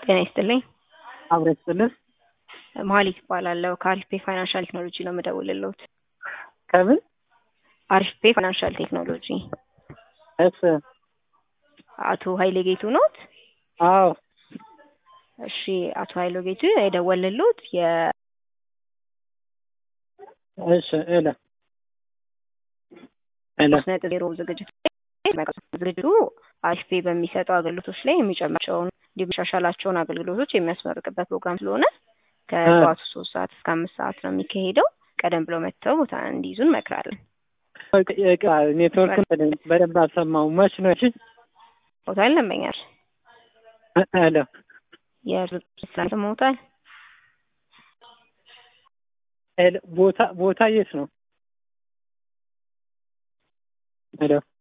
ጤና ይስጥልኝ። አብረት ስልህ መሀሊት እባላለሁ ከአሪፍ ፔ ፋይናንሻል ቴክኖሎጂ ነው የምደውልልዎት። ከምን አሪፍ ፔ ፋይናንሻል ቴክኖሎጂ እስ አቶ ኃይሌ ጌቱ ኖት? አዎ እሺ አቶ ኃይሌ ጌቱ የደወልልዎት የ እሺ እለ እለ ሶስት ነጥብ ዜሮ ዝግጅት ዝግጅቱ አሪፍ ፔ በሚሰጠው አገልግሎቶች ላይ የሚጨምራቸውን እንዲመሻሻላቸውን አገልግሎቶች የሚያስመርቅበት ፕሮግራም ስለሆነ ከጠዋቱ ሶስት ሰዓት እስከ አምስት ሰዓት ነው የሚካሄደው። ቀደም ብለው መጥተው ቦታ እንዲይዙ እንመክራለን። ኔትወርክ በደንብ አልሰማሁም። መች ነው? እሺ ቦታ ይለመኛል ሄሎ የስላሰማውታል ሄሎ ቦታ ቦታ የት ነው? ሄሎ